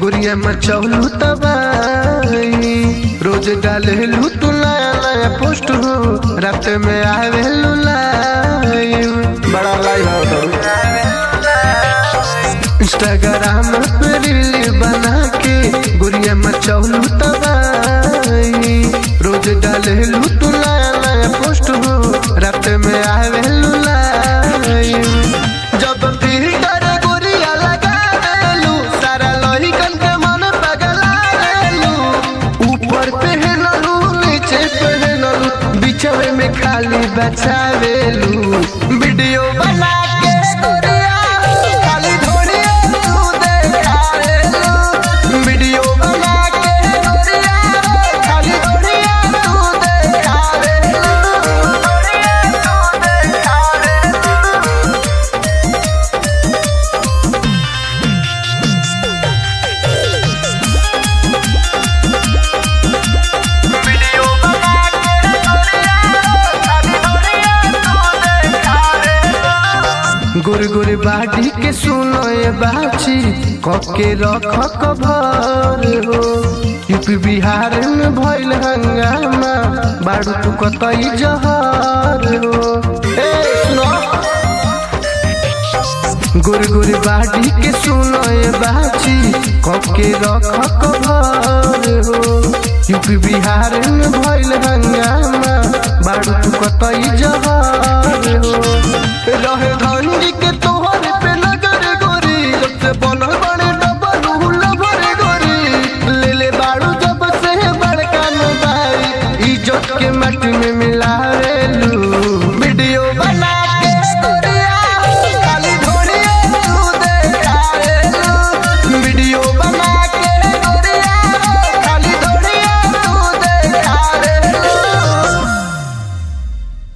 गुड़िया मचौलू तबाही रोज डालेलू तू नया नया पोस्ट हो रात में आवेलू लाइव बड़ा लाइव हो इंस्टाग्राम पे रील बना के गुड़िया मचौलू तबाही रोज डालेलू तू नया नया पोस्ट हो रात में आवेलू लाइव जब फिल्टर गुड़िया लगा देलू सारा लोहिकन के मन पगला देलू ऊपर पहनलू नीचे पहनलू बिछवे में खाली बचावेलू वीडियो बना के गोरिया खाली धोनिया तू देखावेलू वीडियो बना के गोरिया खाली धोनिया तू देखावेलू धोनिया तू देखावेलू वीडियो बना के खाली धोनिया तू देखावेलू गुर गुर बाटी के सुनो ये बाची कके रख कभर हो यूपी बिहार में भइल हंगामा बाड़ू तू कतई जहर हो ए सुनो गुर गुर बाटी के सुनो ये बाची कके रख कभर हो यूपी बिहार में भइल हंगामा बाड़ू तू कतई जहर हो रहे धंडी के तोहर पे नगर गोरी जब से बनल बड़े डबल लभर गोरी ले ले बाड़ू जब से बड़का मोबाइल इज्जत के मट में मिला